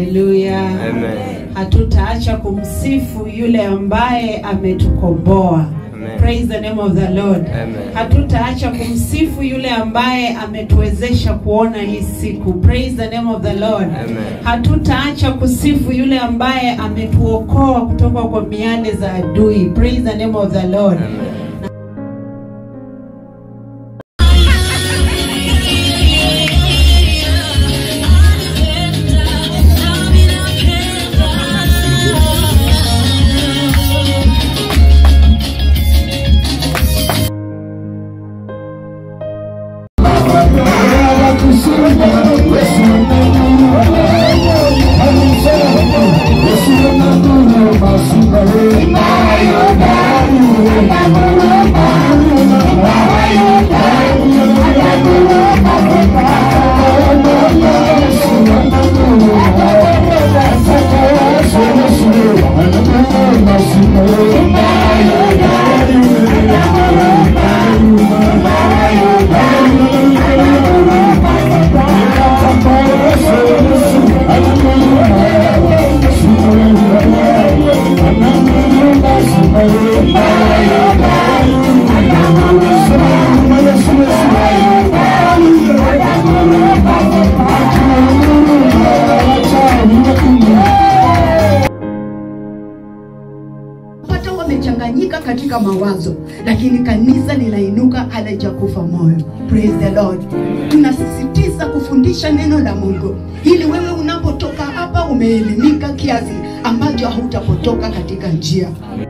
haleluya Amen. hatutaacha kumsifu yule ambaye ametukomboa Amen. praise the name of the lord Amen. hatutaacha kumsifu yule ambaye ametuwezesha kuona hii siku praise the name of the lord Amen. hatutaacha kusifu yule ambaye ametuokoa kutoka kwa miale za adui praise the name of the lord Amen. pata wamechanganyika katika mawazo lakini kanisa linainuka halijakufa moyo praise the lord tunasisitiza kufundisha neno la mungu ili wewe unapotoka hapa umeelimika kiasi ambacho hautapotoka katika njia